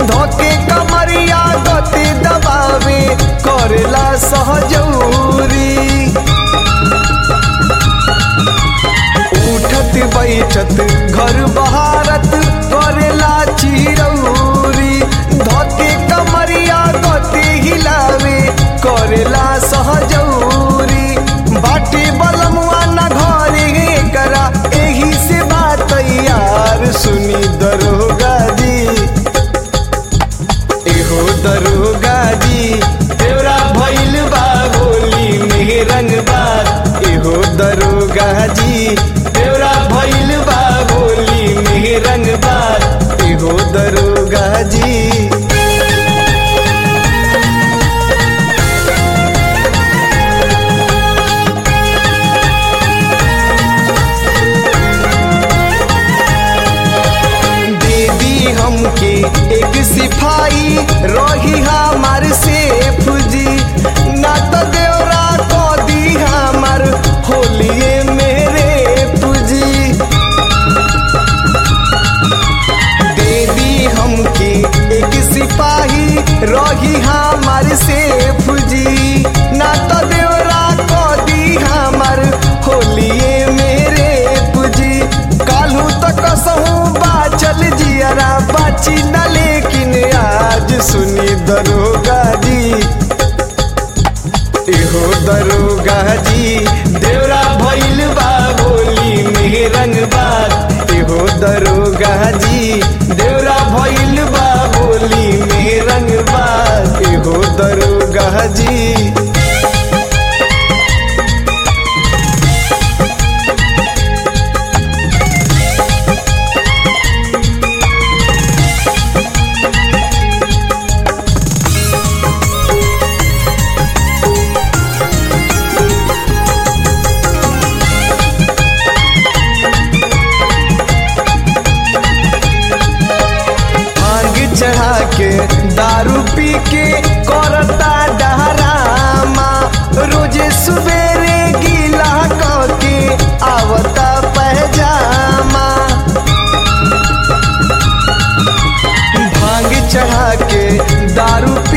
धोके कमरिया गति दबावे करेला सहजौरी उठत बैठत घर बहारत करेला चिरौरी धोके कमरिया गति हिलावे करेला सहजौरी बाटी बलमुआ न घरे करा एही से बात यार सुनी दरोगा जी एहो दरोगा जी तेरा भइल बा गोली में रंगबाज एहो दरोगा जी तेरा भइल बा गोली में रंगबाज एहो दरोगा जी दे दी हमके एक सिपाही रही हमार सेफ जी ना तो देवरा को दी हमार होलिए मेरे पूजी दे दी हमके एक सिपाही रही हमार सेफ जी ना तो देवरा को दी हमार होलिए मेरे पूजी कालू तक कसहूँ बाचल जियरा बाची न लेकिन आज सुनी दरोगा जी एहो दरोगा जी देवरा भइल बा गोली में रंगबाज एहो दरोगा जी देवरा भइल बा गोली में रंगबाज एहो दरोगा जी भांग चढ़ा के दारू पी के करता डहरामा रोजे सुबेरे गीला के आवता पहजामा भांग चढ़ा के दारू